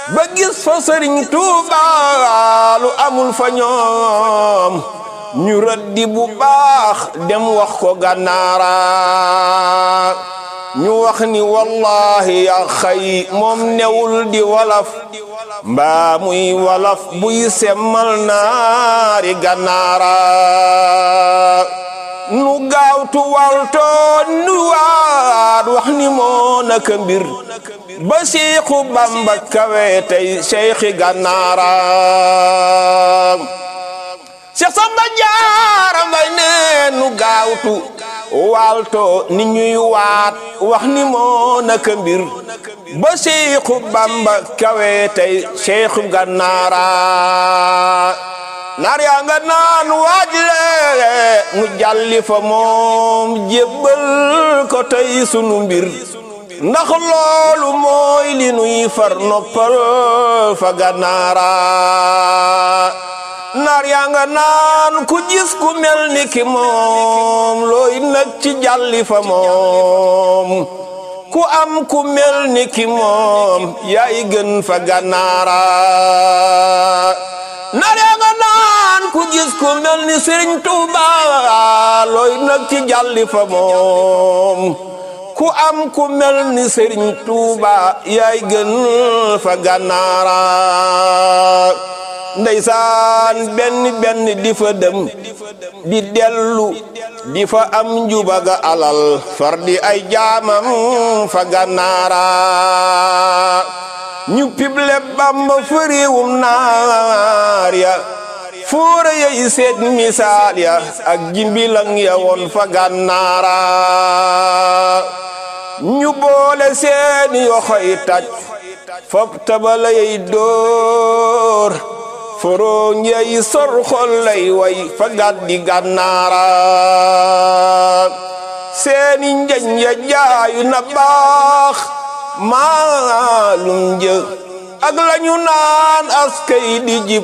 ba gis fa sëriñ Tuuba lu amul fa ñoom ñu rëddi bu baax dem wax ko gànnaara ñu wax ni wallahi ya xay moom newul di walaf mbaa muy walaf buy semmal naari gànnaara nu gaawtu walto nu waat wax ni moo naka mbir ba Seexu Bamba kawe tey Seexi gànnaara Seex Samba Jaara Mbay nee nu gaawtu walto ni ñuy waat wax ni moo naka mbir ba Seexu Bamba kawe tey Seexu gànnaara naar yaa nga naan waajle nu jalli fa moom jébbal ko tey sunu mbir ndax loolu mooy li nuy far noppal fa gànnaara naar yaa nga naan ku gis ku mel ni ki moom looy nag ci jalli fa moom ku am ku mel ni ki moom yaay gën fa gànnaara naar yaa nga naan ku gis ku mel ni Sëriñ Tuuba looy nag ci jalli fa moom ku am ku mel ni Sëriñ Tuuba yaay gën fa gànnaara ndeysaan benn benn di fa dem di dellu di fa am njubaga alal far di ay jaamam fa gànnaara ñu pible Bamba fa réewum naar ya fóora yay seet misaal ya ak jimbilang ya woon fa gànnaara ñu boole seeni yoxoy taj fop tabala yay dóor foroñ yay sor xol lay way fa gàddi gànnaara seeni njañ ya jaayu na baax maalum jë ak lañu naan askay di jib